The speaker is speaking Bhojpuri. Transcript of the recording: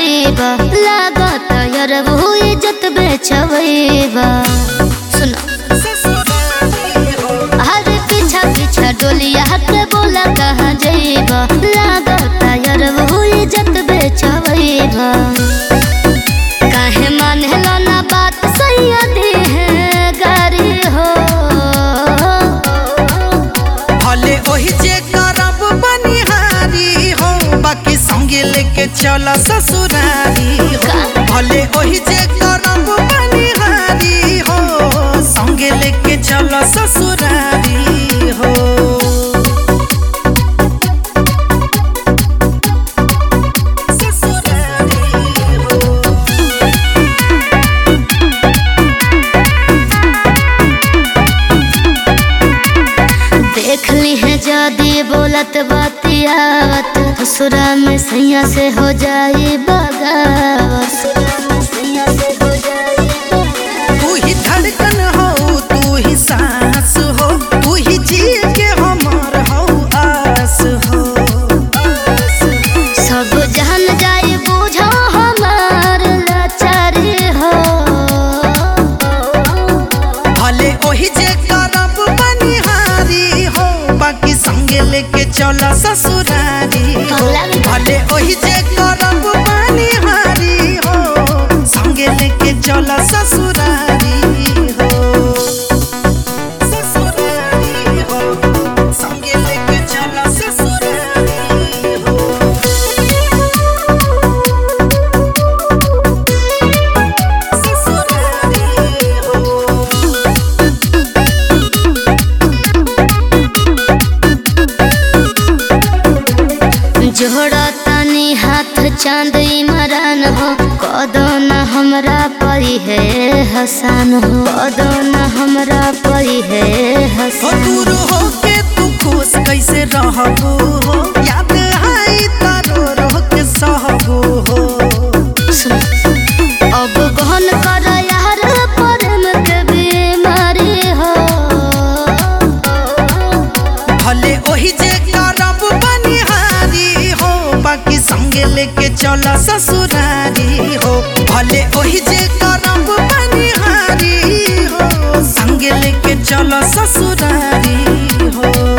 जइबा लागत यार वो इज्जत बेचवइबा सुनो अरे पीछा पीछा डोलिया के बोला कहाँ जइबा लागत यार वो इज्जत बेचवइबा काहे मानेला ना बात सैयदी है गारी हो भले ओही जे करब बनिहारी हो बाकी संगे लेके चल ससुरारी हो भले ओही जे करब बनिहारी हो संगे लेके चल ससुरारी हो ससुरारी हो देख ली है जादी बोलत बातियावत ससुरा में सैया से हो जाई बगावत तू ही धड़कन हो तू ही सांस हो तू ही जी के हमार हो आस हो सब जान जाई बुझो हमार लाचारी हो भले ओही जे करब बनिहारी हो बाकी संगे लेके चल ससुरारी हो भले ओही जे करब बनिहारी हो संगे लेके चल ससुरारी हो ससुरारी हो संगे लेके चल ससुरारी हो ससुरारी हो जोड़ा तनी हाथ चांद इमरान हो कदो न हमरा परी है हसान हो कदो न हमरा परी है हो हसान दूर हो के तू खुश कैसे रहबू हो याद आई तारो रो के सहबू हो सुन अब गहन कर यार प्रेम के बीमारी हो भले ओही जे करब बनिहारी हो बाकी संगे लेके चल ससुरारी हो भले ओही जे करब बनिहारी हो संगे लेके चल ससुरारी हो